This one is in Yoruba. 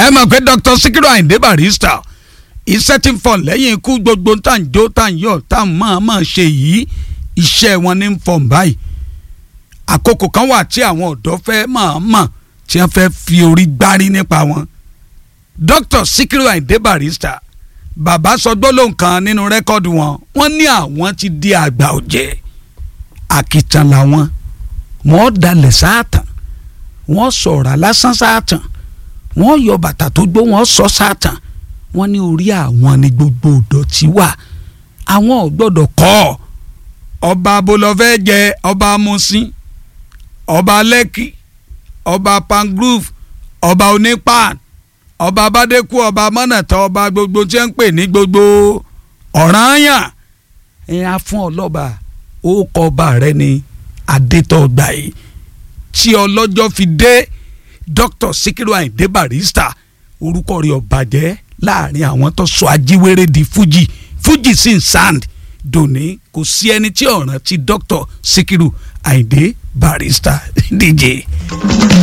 ẹ mọ̀ pé Dr. Sikiru Ayinde Barrister iṣẹ́ tí ń fọ̀ lẹ́yìn ikú gbogbo tá à ń jó tá à ń yọ̀ tá à ń mọ̀ mọ̀ ṣe yìí iṣẹ́ wọn ní ń fọ̀ báyìí àkókò kan wà tí àwọn ọ̀dọ́ fẹ́ mọ̀ mọ̀ tí wọ́n fẹ́ fi orí gbárí nípa wọn Dr. Sikiru Ayinde Barrister bàbá sọ gbólóhùn kan nínú rẹ́kọ́ọ̀dù wọn wọ́n ní àwọn ti di àgbà ọ̀jẹ̀ àkìtàn làwọn wọ́n dalẹ̀ sáàtàn wọ́n sọ̀rọ̀ lásán sáàtàn wọ́n yọ bàtà tó gbó wọ́n sọ sáàtàn wọ́n ní orí àwọn ni gbogbo ìdọ̀tí wà àwọn ò gbọ́dọ̀ kọ́ ọba abolọ́fẹ́ jẹ ọba amusin ọba lẹ́kì ọba pangrove ọba onípan ọba abádékù ọba mọ́nàtà ọba gbogbo tí wọ́n ń pè ní gbogbo ọ̀ranyàn ẹ̀yìn afún ọlọ́ba ó kọ ọba rẹ ní adétọ́gbà yìí tí ọlọ́jọ́ fi dé Dr. Sikiru Ayinde Barrister orúkọ rẹ̀ ọ̀bàjẹ́ láàrin àwọn tó sọ ajíwèrè di Fuji Fuji sin sand dòní kò sí ẹni tí ọ̀ràn ti Dr. Sikiru Ayinde Barrister díje.